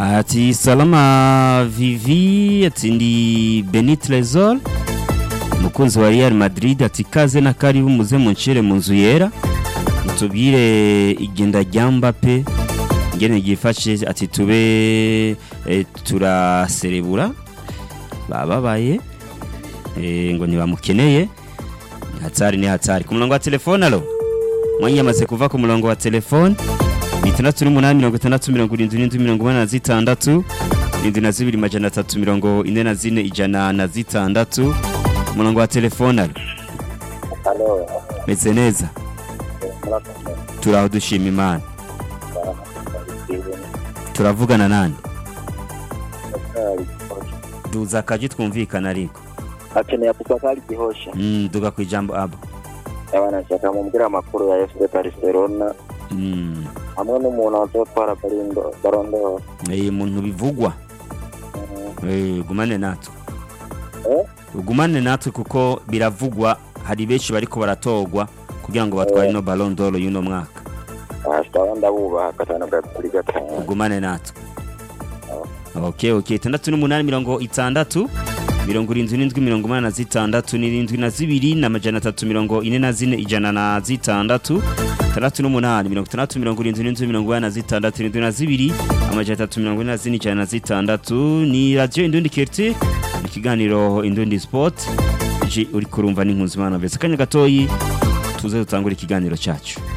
ati salama vivi ati ndi beni trezor umukunzi wa real madrid ati kaze na karibu muze muncire mu nzu yera mutubwire igenda rya mbappe ingene ryifashe ati tube eh, turaserebura bababaye eh, ngo ntibamukeneye ni hatari ni hatari ku murongo wa telefone alo mwanya yamaze kuva ku murongo wa telefone itandatu n'umunani mirongo itandatu mirongo irindwi n'indwi mirongo inani na zitandatu irindwi na zibiri majana atatu mirongo ine na zine ijana na zitandatu umurongo wa telefone alo Halo, meze neza murakoze. turaho dushima imana Barahamagara turavugana nani Abubakari duza akaji twumvikana ariko akeneye Abubakari Gihosha mm, duga ku ijambo abo abana nshaka mubwira amakuru ya FC Barcelona mm. hamwe n'umuntu azotwara Ballon- Ballon d'Or eh, muntu bivugwa eh, gumane natwe Eh? ugumane natwe kuko biravugwa hari benshi bariko baratorwa kugira ngo batware no Ballon d'Or y'uno mwaka ashitaba ndabubaha gatanu kuri gatanu ugumane natwe okay okay itandatu n'umunani mirongo itandatu mirongo irindwi n'indwi mirongo umunani na zitandatu n'irindwi na zibiri n'amajana atatu mirongo ine na zine ijana na zitandatu itandatu n'umunani mirongo itandatu mirongo irindwi n'indwi mirongo inani na zitandatu irindwi na zibiri amajana atatu mirongo ine na zine ijana na zitandatu ni radiyo indundi kerti ikiganiro indundi sport iji uri kurumva n'inkuzimana mbese akanya gatoyi tuze dutangure ikiganiro cyacu